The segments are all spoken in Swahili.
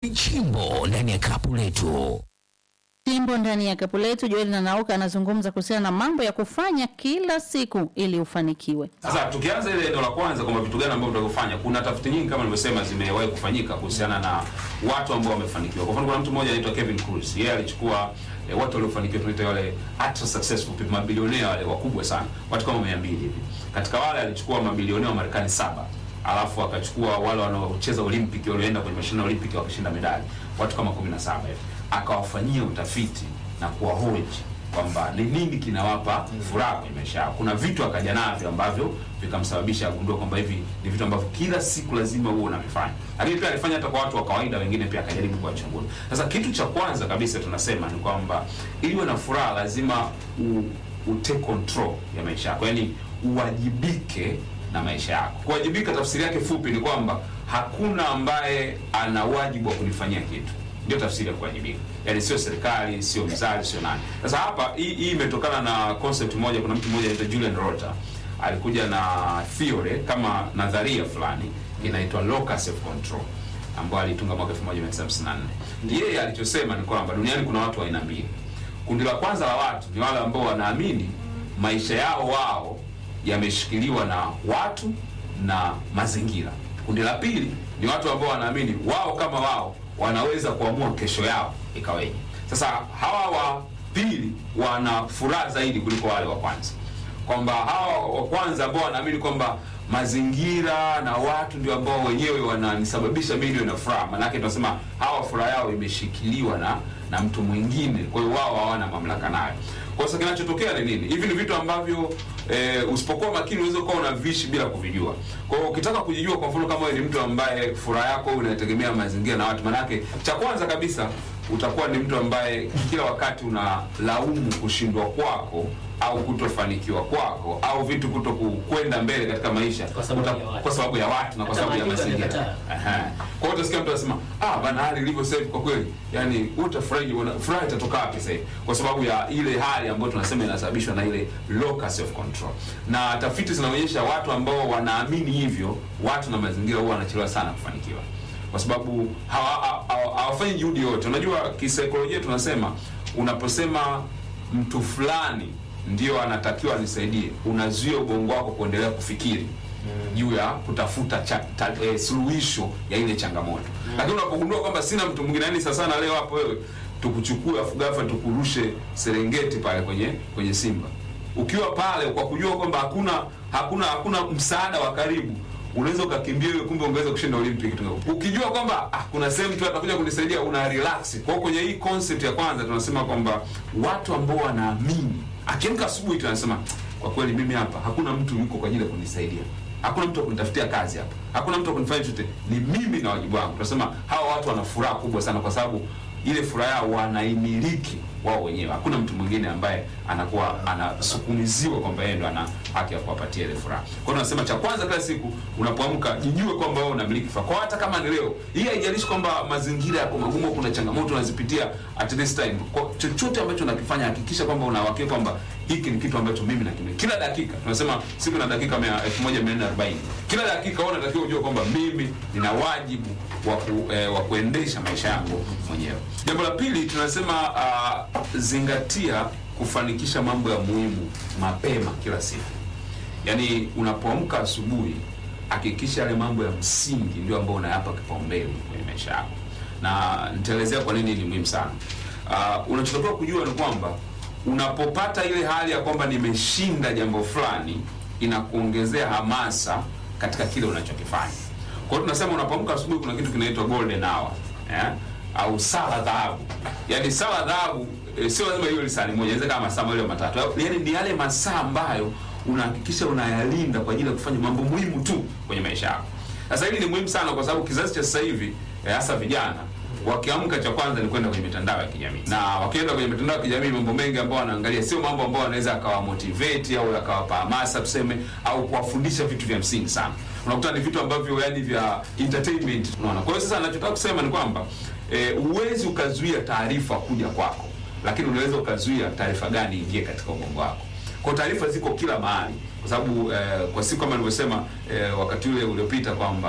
Chimbo ndani ya kapu letu. Chimbo ndani ya kapu letu. Joel Nanauka anazungumza kuhusiana na mambo ya kufanya kila siku ili ufanikiwe. Sasa tukianza ile eneo la kwanza kwamba vitu gani ambavyo tutakufanya, kuna tafiti nyingi kama nilivyosema zimewahi kufanyika kuhusiana na watu ambao wamefanikiwa. Kwa mfano, kuna mtu mmoja anaitwa Kevin Cruz, yeye alichukua eh, watu waliofanikiwa, tunaita wale ultra successful people, mabilionea wale wakubwa sana, watu kama 200 hivi. Katika wale alichukua mabilionea wa Marekani saba alafu akachukua wale wanaocheza Olympic walioenda kwenye mashindano ya Olympic wakashinda medali, watu kama 17 hivi, akawafanyia utafiti na kuwahoji kwamba ni nini kinawapa furaha kwenye maisha yao. Kuna vitu akaja navyo ambavyo vikamsababisha agundua kwamba hivi ni vitu ambavyo kila siku lazima huo unavifanya, lakini pia alifanya hata kwa watu wa kawaida wengine, pia akajaribu kuwachunguza. Sasa kitu cha kwanza kabisa tunasema ni kwamba ili uwe na furaha lazima u, utake control ya maisha yako, yaani uwajibike na maisha yako. Kuwajibika tafsiri yake fupi ni kwamba hakuna ambaye ana wajibu wa kunifanyia kitu ndio tafsiri ya kuwajibika. Yaani sio serikali, sio mzazi, sio nani. Sasa hapa hii hii imetokana na concept moja. Kuna mtu mmoja anaitwa Julian Rota alikuja na theory kama nadharia fulani inaitwa locus of control ambayo alitunga mwaka 1954. Yeye alichosema ni kwamba duniani kuna watu wa aina mbili. Kundi la kwanza la watu ni wale ambao wanaamini maisha yao wao yameshikiliwa na watu na mazingira. Kundi la pili ni watu ambao wanaamini wao kama wao wanaweza kuamua kesho yao ikaweje. Sasa hawa wa pili wana furaha zaidi kuliko wale wa kwanza, kwamba hawa wa kwanza ambao wanaamini kwamba mazingira na watu ndio ambao wenyewe wananisababisha mimi niwe na furaha, maanake tunasema hawa furaha yao imeshikiliwa na na mtu mwingine, kwa hiyo wao hawana mamlaka nayo. Kwa sasa kinachotokea ni nini? Hivi ni vitu ambavyo e, usipokuwa makini unaweza ukawa unavishi bila kuvijua. Kwa hiyo ukitaka kujijua, kwa mfano kama wewe ni mtu ambaye furaha yako unategemea mazingira na watu, manake cha kwanza kabisa utakuwa ni mtu ambaye kila wakati unalaumu kushindwa kwako au kutofanikiwa kwako au vitu kuto kwenda mbele katika maisha Kwa sababu Uta- ya watu. kwa sababu ya watu na kwa Hata sababu ya maandiko mazingira. yamekataa. Aha. Kwa hiyo utasikia mtu anasema ah, bana hali ilivyo sasa hivi kwa kweli, yani utafurahi, una furaha itatoka wapi sasa hivi? Kwa sababu ya ile hali ambayo tunasema inasababishwa na ile locus of control. Na tafiti zinaonyesha watu ambao wanaamini hivyo, watu na mazingira huwa wanachelewa sana kufanikiwa kwa sababu hawa- hawa- hawa- hawafanyi juhudi yote. Unajua, kisaikolojia tunasema unaposema mtu fulani ndio anatakiwa anisaidie, unazuia ubongo wako kuendelea kufikiri juu ya kutafuta cha, ta, eh, suluhisho ya ile changamoto. Lakini unapogundua kwamba sina mtu mwingine, yani sasa na leo hapo wewe tukuchukue afu ghafla tukurushe Serengeti pale kwenye kwenye Simba, ukiwa pale kwa kujua kwamba hakuna hakuna hakuna msaada wa karibu unaweza ukakimbia wewe, kumbe ungeweza kushinda Olympic tu. Ukijua kwamba ah, kuna sehemu tu atakuja kunisaidia, una relax. Kwa hiyo kwenye hii concept ya kwanza tunasema kwamba watu ambao wanaamini, akiamka asubuhi tu anasema kwa kweli, mimi hapa hakuna mtu yuko kwa ajili ya kunisaidia, hakuna mtu wa kunitafutia kazi hapa, hakuna mtu wa kunifanya chochote, ni mimi na wajibu wangu. Tunasema hawa watu wana furaha kubwa sana, kwa sababu ile furaha yao wanaimiliki wao wenyewe. Hakuna mtu mwingine ambaye anakuwa anasukumiziwa kwamba yeye ndo ana haki ya kuwapatia ile furaha. Kwa hiyo tunasema cha kwanza, kila siku unapoamka, jijue kwamba wewe unamiliki furaha. Kwa hata kama ni leo hii, haijalishi kwamba mazingira yako magumu, kuna changamoto unazipitia at this time. Kwa chochote ambacho unakifanya, hakikisha kwamba unawakea kwamba hiki ni kitu ambacho mimi nakimiliki. Kila dakika tunasema siku na dakika mia- 1440 kila dakika wewe unatakiwa ujue kwamba mimi nina wajibu wa ku, eh, wa kuendesha maisha yangu mwenyewe. Jambo la pili tunasema uh, zingatia kufanikisha mambo ya muhimu mapema kila siku. Yaani unapoamka asubuhi, hakikisha yale mambo ya msingi ndio ambayo unayapa kipaumbele kwenye maisha yako, na nitaelezea kwa nini ni muhimu sana. Uh, unachotakiwa kujua ni kwamba unapopata ile hali ya kwamba nimeshinda jambo fulani, inakuongezea hamasa katika kile unachokifanya. Kwa hiyo tunasema unapoamka asubuhi, kuna kitu kinaitwa golden hour eh? au sala dhahabu. Yaani sala dhahabu e, sio lazima hiyo lisali moja, inaweza kama masaa mawili au matatu. Yaani ni yale masaa ambayo unahakikisha unayalinda kwa ajili ya kufanya mambo muhimu tu kwenye maisha yako. Sasa hili ni muhimu sana kwa sababu kizazi cha sasa hivi eh, hasa vijana wakiamka cha kwanza ni kwenda kwenye mitandao ya kijamii, na wakienda kwenye mitandao ya kijamii, mambo mengi ambao wanaangalia sio mambo ambao wanaweza akawa motivate au akawapa hamasa tuseme, au kuwafundisha vitu vya msingi sana. Unakuta ni vitu ambavyo yani vya entertainment, unaona. Kwa hiyo sasa, ninachotaka kusema ni kwamba eh, uwezi ukazuia taarifa kuja kwako, lakini unaweza ukazuia taarifa gani ingie katika ubongo wako. Kwa taarifa ziko kila mahali, kwa sababu eh, kwa siku kama nilivyosema eh, wakati ule uliopita kwamba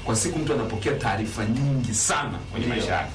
kwa siku mtu anapokea taarifa nyingi sana kwenye Ndio. maisha yake